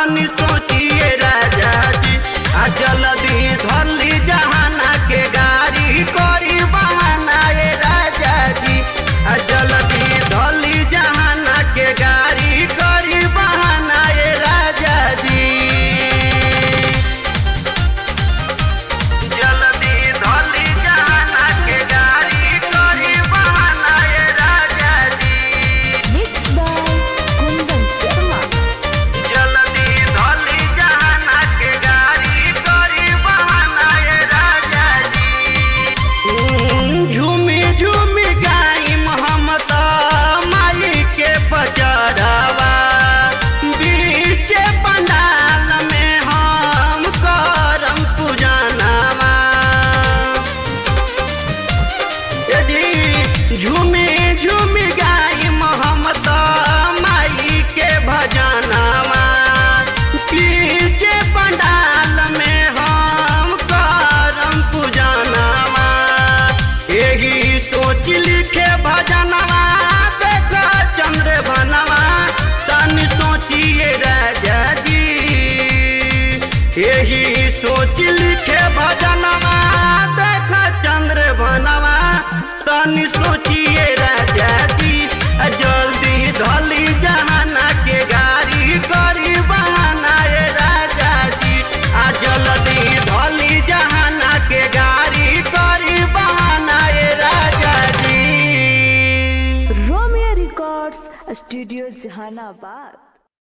तनी सोचिए राजा जी आ जल्दी धरली जहाना के गाड़ी कोई बहाना ए राजा जी आ जल्दी धरली जहाना के गाड़ी कोई बहाना ए राजा जी जल्दी धरली जहाना के गाड़ी कोई बहाना ए राजा जी Mixed by Kundan Sharma. जल्दी धोली जहाना के गाड़ी करी बहाना ए राजा जी झूमी झूमी गाई मोहम्मद माई के बजरवा बीचे पंडाल में हम करम पूजनवा यदि झूमी झूमी गाई मोहम्मद माई के भजनवा पीछे पंडाल में हम करम पूजनवा यही सोच लिखे भजनवा देख चंद्र बनवा तन सोचिए राजा जी यही सोच लिखे भजनवा देख चंद्र बनवा तनी सोचिए राजा जी आ जल्दी धली जहाना के गाड़ी करी बहाना ए राजा जी आ जल्दी धली जहाना के गाड़ी करी बहाना ए राजा जी Romeo Records, Studio Jahanabad.